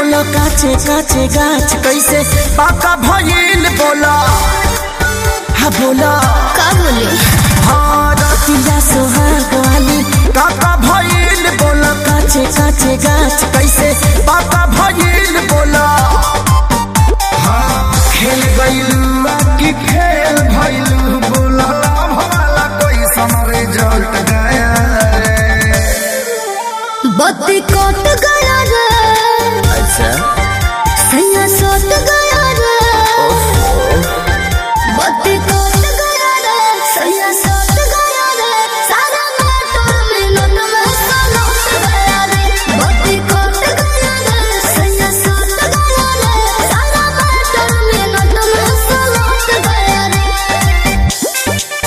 बोला काचे काचे गाछ कैसे पाका भइल बोला हा बोला का बोले हाँ रतिया सोहाग वाली काका भइल बोला काचे काचे गाछ कैसे पाका भइल बोला हाँ खेल गइलू की खेल भइलू बोला भला कोई समरे जट गया रे बत्ती कट गया रे अच्छा सैया सट गया रे बत्ती कट गया रे सैया सट गया रे सारा मोटर मिनट में सलट गया रे बत्ती कट गया रे सैया सट गया रे सारा मोटर मिनट में सलट गया रे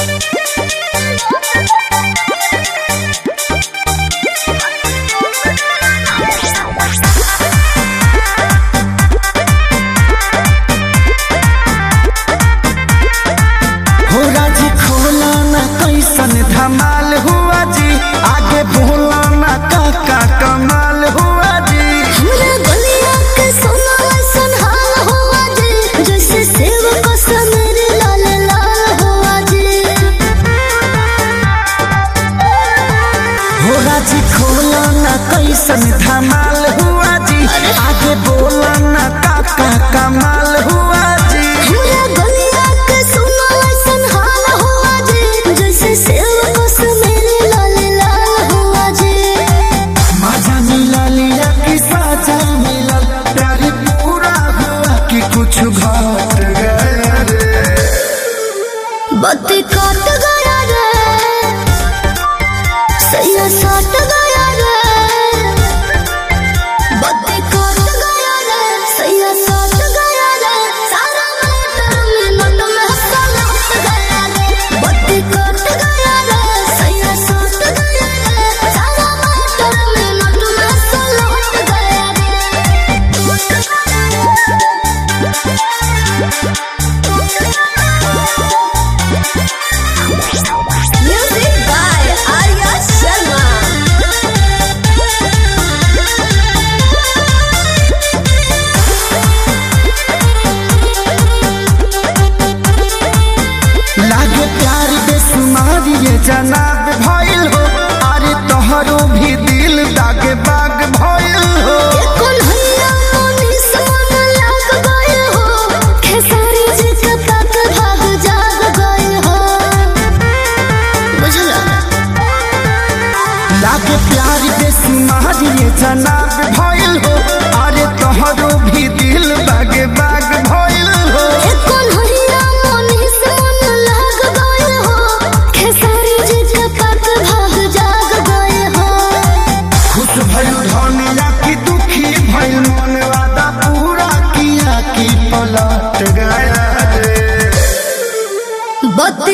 हो राजी खोला ना कैसन धमाल हुआ जी आगे बोला ना काका कमाल हुआ जी हमरा गलिया के सोना ऐसन हाल हुआ जे जैसे सेव को सनर लाल लाल हुआ जे हो राजी खोला ना कैसन धमाल हुआ जी आगे बोला ना काका कमाल हुआ जी हमरा गलिया के सोना ऐसन हाल हुआ जे जैसे सेव को सनर लाल लाल हुआ जे मजा मिला लिया कि साजा मिला प्यारी पूरा हुआ कि कुछ घट गया रे बत्ती कट गया रे सैया सट गया रे बत्ती कट गया रे सैया सट गया रे सारा मोटर मिनट में सलट गया रे बत्ती कट गया रे सैया सट गया रे सारा मोटर मिनट में सलट गया रे म्यूजिक बाय आर्या शर्मा लागे प्यार बेसुमार ये जनाब भइल हो अरे तोहरो भी दिल दागे बाग भइल हो कौन हैया मोनी सोन लाग गए हो खेसारी जी के तक भाग जाग गए हो बुझला लागे प्यार बेसुमार ये जनाब भइल हो अरे तोहरो भी दिल बागे बाग भइल हो कौन हैया मोनी सोन लाग गए हो खेसारी जी के तक भाग जाग गए हो खुश भइल धनिया की दुखी भइल मन वादा पूरा किया की पलट गया रे बत्ती